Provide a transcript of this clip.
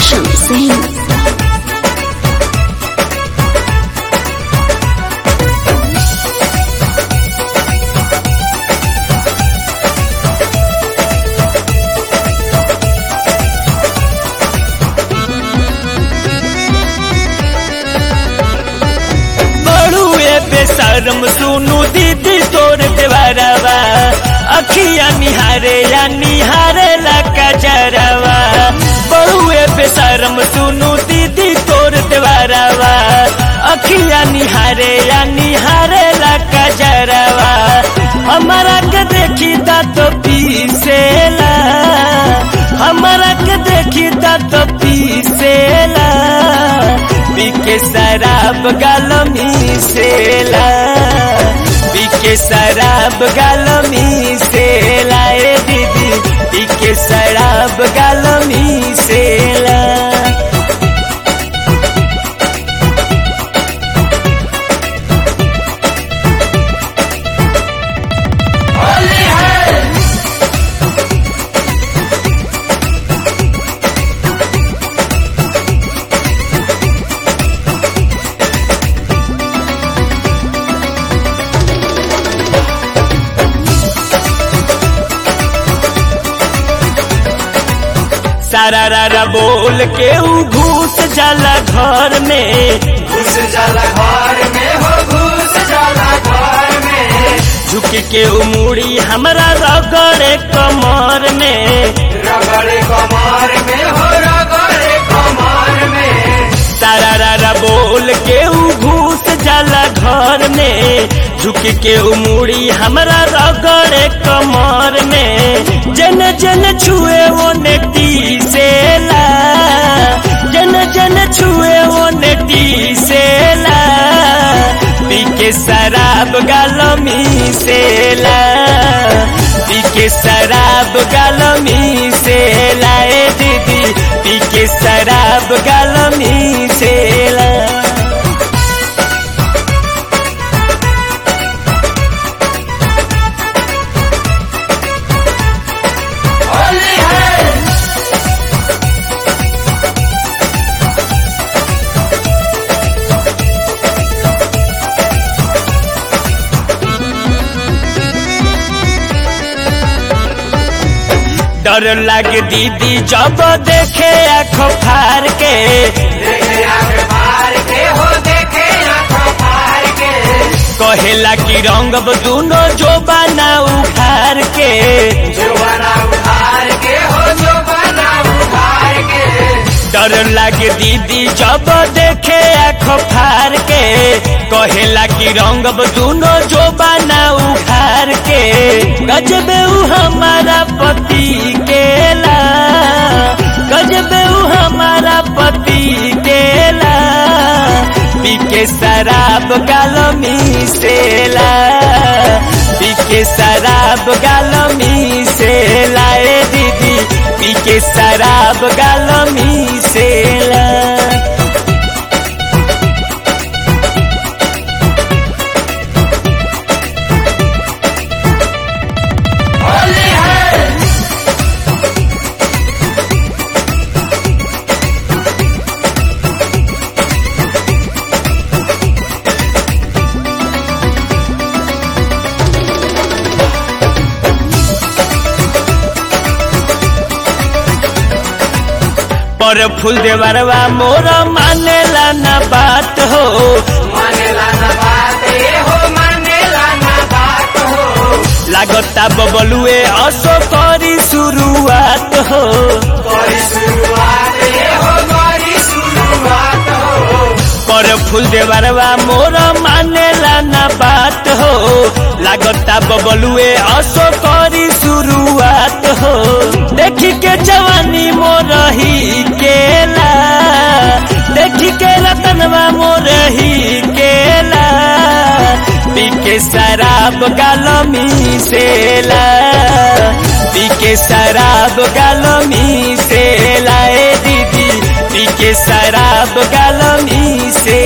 Roshan Singh. बड़ुए बेशरम सुनु दीदी तोर देवरवा अखिया निहारे या निहारे लका जरवा बड़ुए बेशरम सुनु दीदी तोर देवरवा अखिया निहारे या निहारे लका जरवा हमारा के देखी दा तो पीसेला हमारा के देखी दा तो पीसेला पीके शराब गालमी सेला पीके शराब गालमी सेला ए दीदी पीके शराब गालमी सेला सारा रारा बोल के ऊ घूस जाला घर में घुस जाला घर में हो घुस जाला घर में झुक के ऊ मुड़ी हमरा रगड़े कमर में रगड़े कमर में हो रगड़े कमर में सारा रारा बोल के ऊ घूस जाला घर में झुक के ऊ मुड़ी हमरा रगड़े कमर में जन जन छुए वो नेटी सेला जन जन छुए वो नेटी सेला पी के शराब गालमी सेला पी के शराब गालमी सेला ए दीदी पी के शराब गालमी सेला होली है डर लागे दीदी जब देखे आँखों फार के देखे आंख मार के हो देखे आंख मार के कहेला कि रंग दूनो जो बना उखार के जुबाना उधार के हो जुबाना उधार के डर लागे दीदी जब देखे आँखों फार के कहेला कि रंग दूनो जो बना उखार के गजबे ऊ हमारा पति केला गजबे ऊ हमारा पति केला पी के शराब गालमी सेला पी के शराब गालमी सेला ए दीदी पी के शराब गालमी सेला होली है पर फूल देवरवा मोर मानेला न बात हो मानेला ना बात ए हो मानेला ना बात हो लागता बबलुए असो करी शुरुआत हो करी शुरुआत ए हो करी शुरुआत हो पर फूल देवरवा मोर मानेला न बात हो लागता बबलुए असो करी शुरुआत हो देखी के जवानी मोर ही केला देखी के रतनवा मोर ही केला पी के शराब गालमी सेला पी के शराब गालमी सेला ए दीदी पी के शराब गालमी से